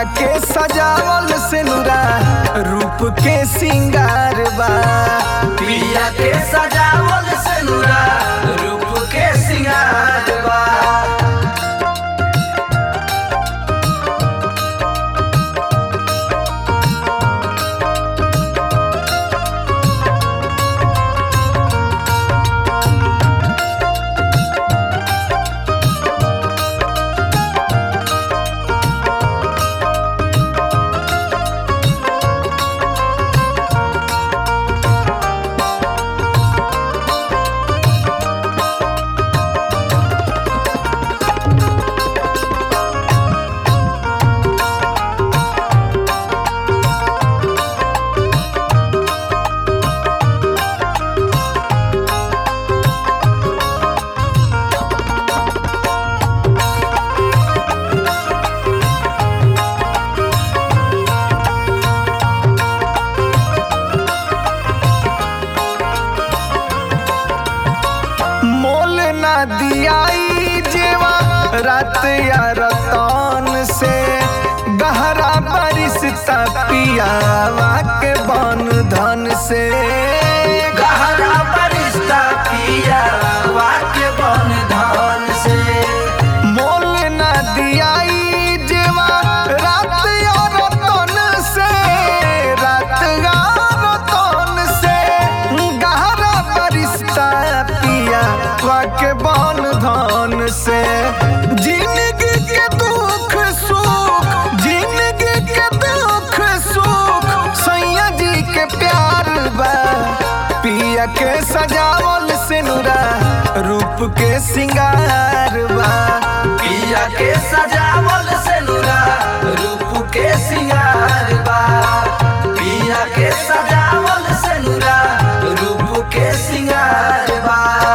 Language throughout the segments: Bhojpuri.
के सजावल से नुरा रूप के सिंगार बा पिया के सजावल से नुरा रूप के सिंगार बा मोल ना दियाई जेवा रात या रतन से गहरा बरिश्ता पियावा के बन धन से गहरा परिश्ता पिया वाक्य बन धन से मोल ना दियाई जेवा रात या रतन से रात या रतन से गहरा बरिश्ता पिया के बन धन से जिंदगी के दुख सुख जिंदगी के दुख सुख सैया जी के प्यार बा पिया के सजावल से नुरा रूप के सिंगार बा पिया के सजावल से नुरा रूप के सिंगार बा पिया के सजावल से नुरा रूप के सिंगार बा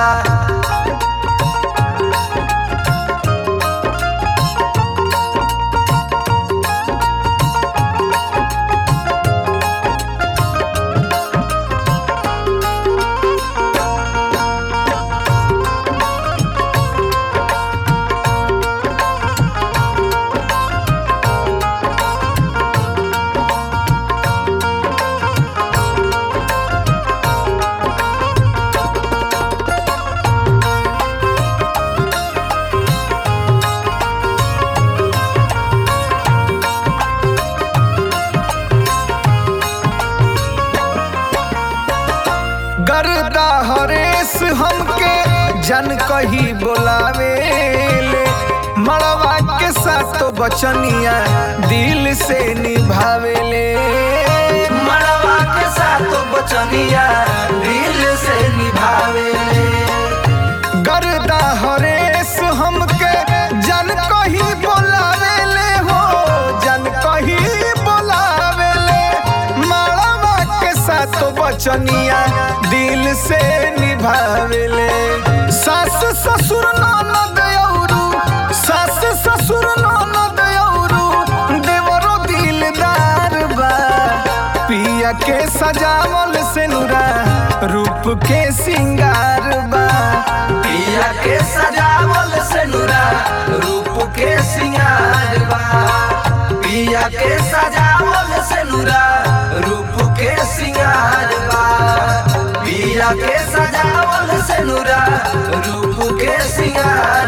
गर्दा हरेश हमके जन कही बोलावे ले मड़वा के साथ बचनिया दिल से निभावे ले मड़वा के साथ बचनिया दिल से निभावे गर्दा हरेश हमके जन कही बोलावे ले हो जन कही बोलावे ले मड़वा के साथ बचनिया दिल से निभावे ले सास ससुर ननद औरू सास ससुर ननद औरू देवरो दिलदार बा पिया के सजावल से नुरा रूप के सिंगार बा पिया के सजावल से नुरा रूप के सिंगार बा पिया के सजावल से नुरा रूप के सिंगार बा पिया के सजावल से नुरा रूप के सिंगार